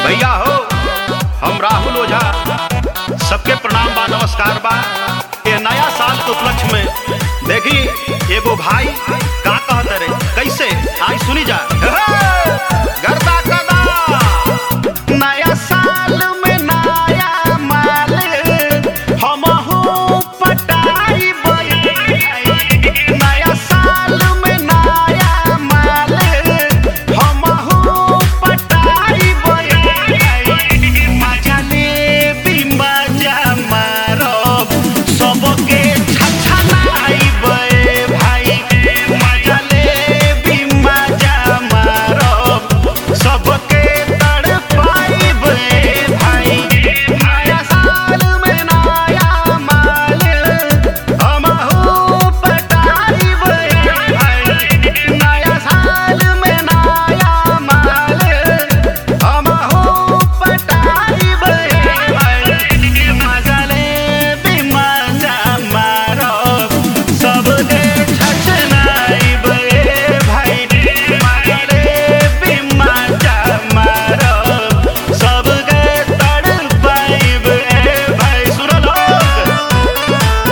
भैया हो हम राहुल ओझा सबके प्रणाम बा नमस्कार बा ये नया साल के उपलक्ष्य में देखी एगो भाई का कहत रे कैसे आई सुनी जा गरबा कदा नया साल में नया माल हमहू पटाई नया साल में नया माल हमहू पटाई मजा लेबी मजा मारब सबके छछनाइबे भाई मजा लेबी मजा मारब सबके तड़पाइबे भाई नया साल में नया माल हमहू पटाइबे भाई नया साल में नया माल हमहू पटाइबे भाई मजा लेबी मजा मारब सबके छछनाइबे भाई मजा लेबी मजा मारब सबके तड़पाइबे भाई सुनो लोग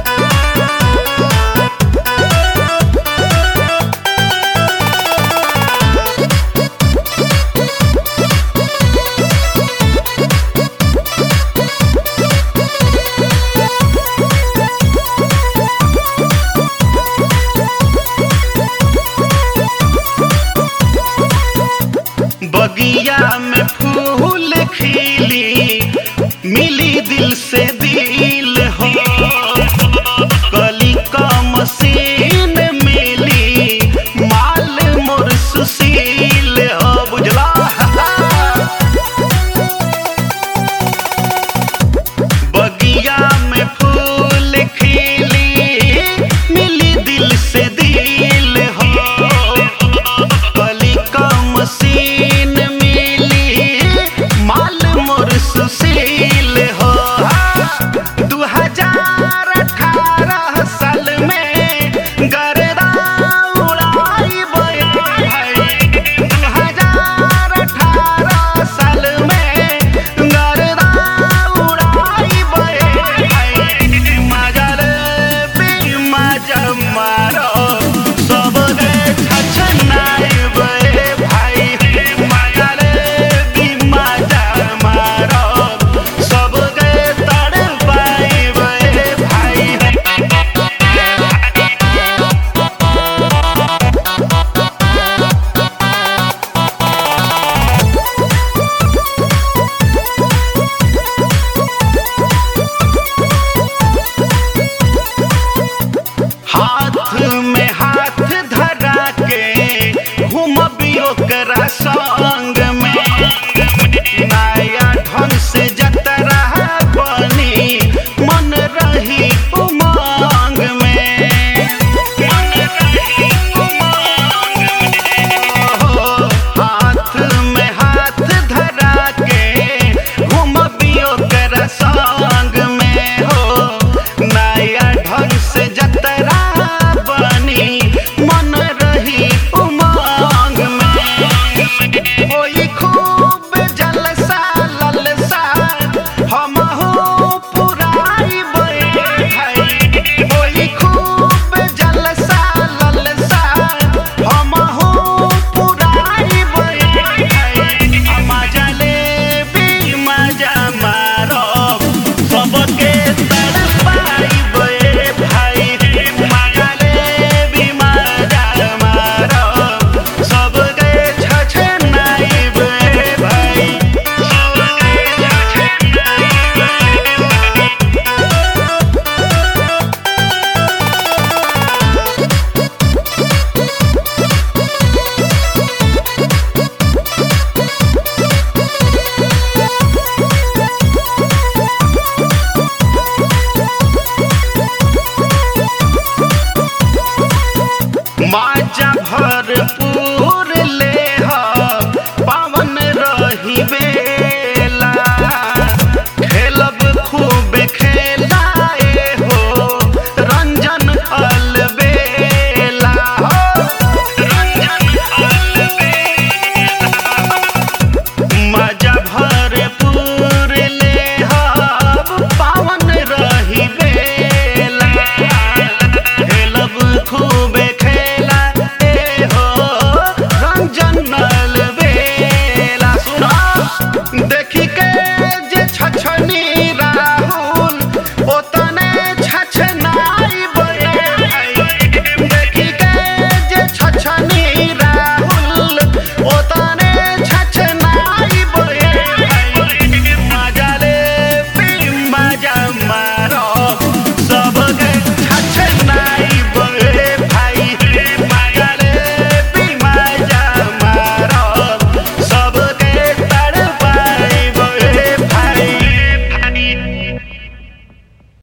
बगिया में फूल खिली मिली दिल से दिल हो कली का मसीन मिली माल मोर सुशील हो बुझला बगिया में फूल खिली मिली दिल से दिल हो कली का मशीन मिली माल मोर सुशील हो दू हजार अठारह साल में गरदा उड़ाई दू हजार अठारह साल में गरदा उड़ाई मजा लेबी मजा मारो सबके छछनाइबे भाई मजा लेबी मजा मारो सबके तड़पाइबे भाई हाथ में हाथ धरा के घूमबियो करा संग